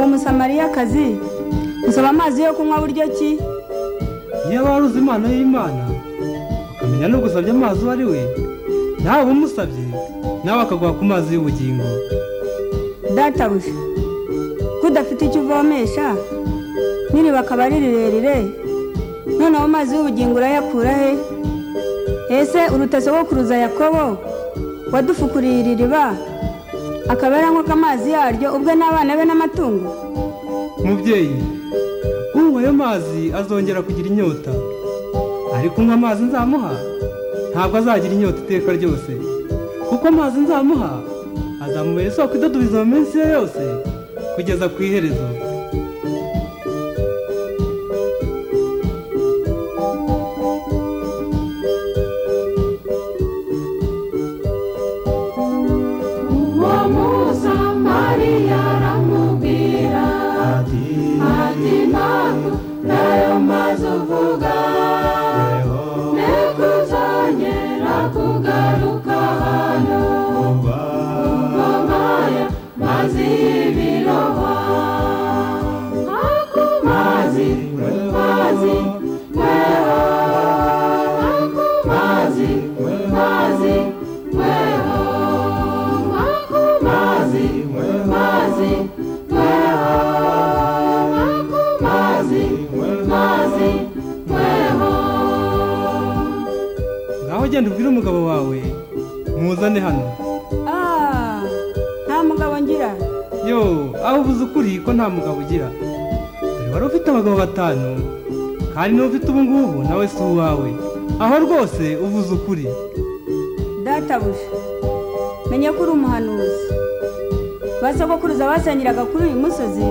umusamariyakazi gusaba amazi yo kunywa buryo ki niyo wari uzi impano y'imana ukamenya no gusabye amazi uwo ari we nawe uba umusabye nawe akaguha ku mazi y'ubugingo databuja ko udafite icyo uvomesha n'iriba akaba ari rirerire noneho amazi y'ubugingo urayakura he ese uruta sogokuruza yakobo wadufukuriye iri riba akaba yaranywaga amazi yaryo ubwe n'abana be n'amatungo mubyeyi unywa ayo mazi azongera kugira inyota ariko unywa amazi nzamuha ntabwo azagira inyota iteka ryose kuko amazi nzamuha azamubera isoko idadubiza mu minsi ye yose kugeza ku iherezo uwo musamariya aramubwira ati ati ntabwo nayo maze uvuga yehova nekuzongera kugaruka hano ngomaya mazi y'ibirohwa aku mazi mazi weho aku mazi mazi weho aku mazi mazi weho aku mazi mazi weho ngaho genda ubwire umugabo wawe mwuzane hano Ah, nta mugabo ngira yo aho ubuze ukuri ko nta mugabo ugira dore wari ufite abagabo batanu kandi n'uwo ufite ubu ngubu nawe si uwawe aho rwose uvuze ukuri databuja menye ko uri umuhanuzi ba sogokuruza basengeraga kuri uyu musozi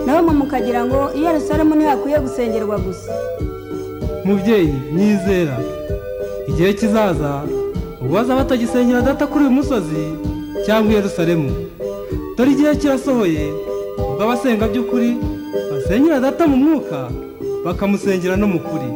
nawe mwe mukagira ngo i yerusalemu ntihakwiye gusengerwa gusa mubyeyi nyizera igihe kizaza ubwo bazaba batagisengera data kuri uyu musozi cyangwa i yerusalemu dore igihe kirasohoye ubwo abasenga by'ukuri basengera data mu mwuka bakamusengera no mu kuri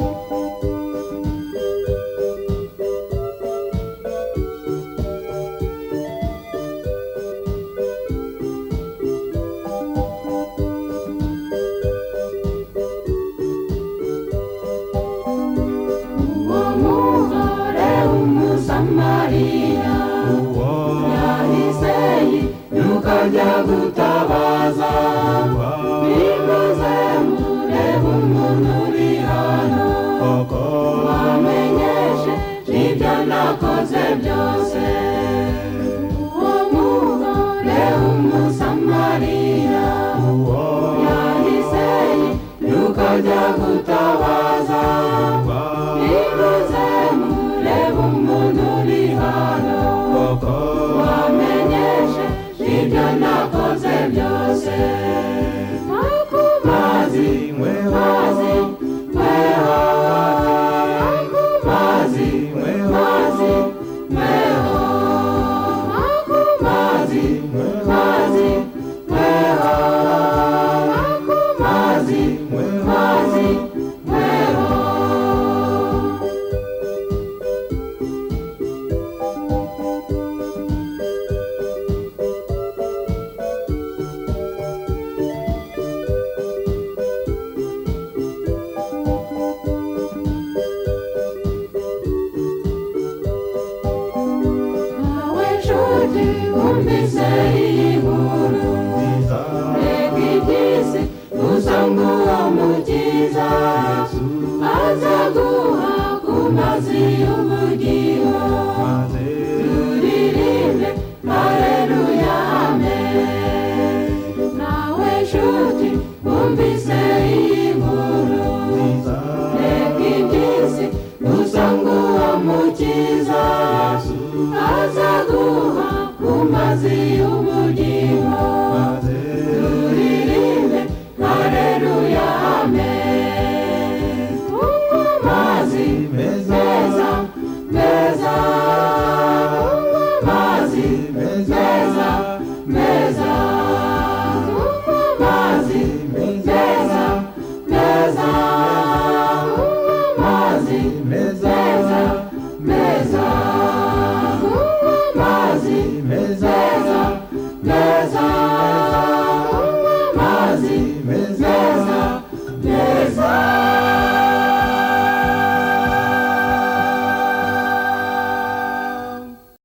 uwo mugore w'umusamariya yahise yiruka ajya gutabaza bimaze mureba umuntu uri hano wamenyeshe ibyo nakoze byose uwo mugore w'umusamariya yahise yiruka ajya gutabaza bivuze murebe umuntu uri hano wamenyeshe ibyo nakoze byose aku mazi mazi weho aku mazi mazi weho aku mazi mazi weho aku mazi mazi weho Awe nshuti wumvise inkuru reka iby'isi uzange uwo mukiza aza guha ku mazi y'ubugingo turirimbe hareruya amen nawe nshuti wumvise inkuru reka iby'isi uzange uwo mukiza aza guha ku mazi y'ubugingo turirimbe hareruya amen tunywa amazi meza meza tunywa amazi meza meza tunywa amazi meza meza tunywa amazi meza meza tunywa amazi meza meza meza